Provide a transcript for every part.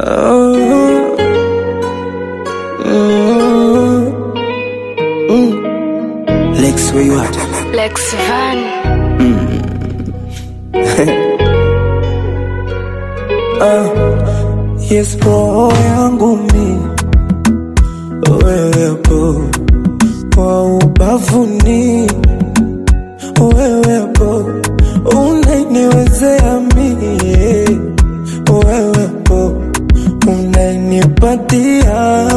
Oh, mm, mm. Lex, where you at? Lex Van. Yes, roho yangu mi wewepo kwa ubavuni, wewepo unainiwezea mie, wewepo unainipatia,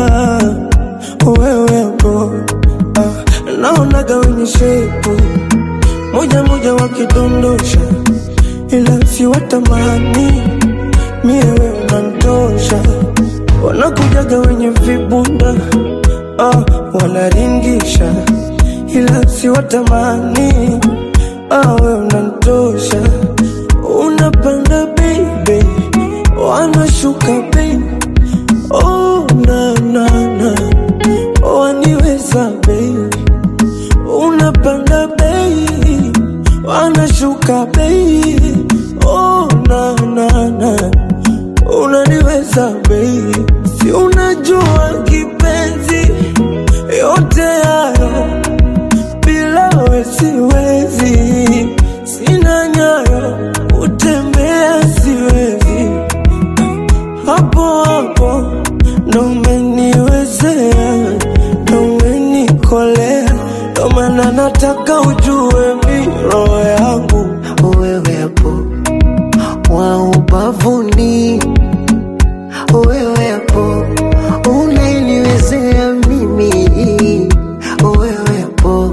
wewepo ah, naonaga wenye shepu moja moja wakidondosha, ila siwatamani mie wewe unanitosha, wanakujaga wenye vibunda ah, wanaringisha, ila siwatamani ah, wewe unanitosha, unapanda baby, wanashuka baby, oh na na na, waniweza baby, unapanda baby, wanashuka baby, oh na na na unaniweza baby, si unajua kipenzi, yote hayo bila we siwezi, sina nyayo utembea siwezi, hapo hapo ndo umeniwezea, ndo umenikolea, ndo maana nataka ujue mi roho yangu wewepo wa ubavuni, wewepo unaniwezea mimi, wewepo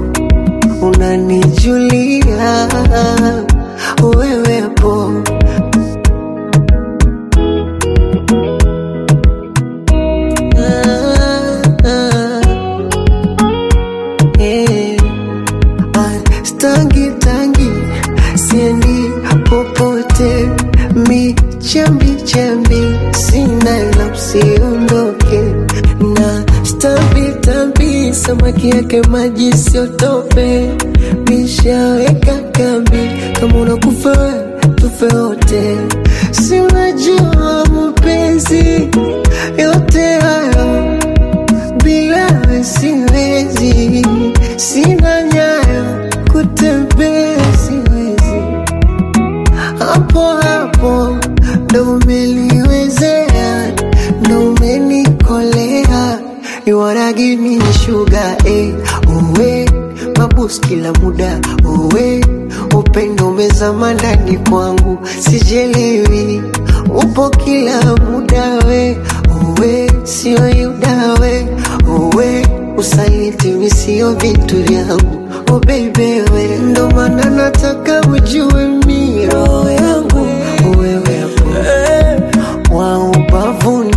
unanijulia, wewepo ah, ah, eh. Ah, Stangi tangi siendi popote, mi chambi chambi sina la usiondoke na stambi tambi samaki yake maji siotope, mishaweka kambi kama unakufa we, tufe wote, si unajua mapenzi yote hayo bila we siwezi, sina nyayo kutembea siwezi, hapo hapo ndo umeliwezea, ndo umenikolea, you wanna give me sugar eh, uwe mabus kila muda uwe upendo umezama ndani kwangu, sijelewi upo kila muda we uwe sio yuda we uwe usaliti mi sio vitu vyangu oh baby we ndo maana nataka ujue mi roho yangu wewe hapo eh. wa ubavuni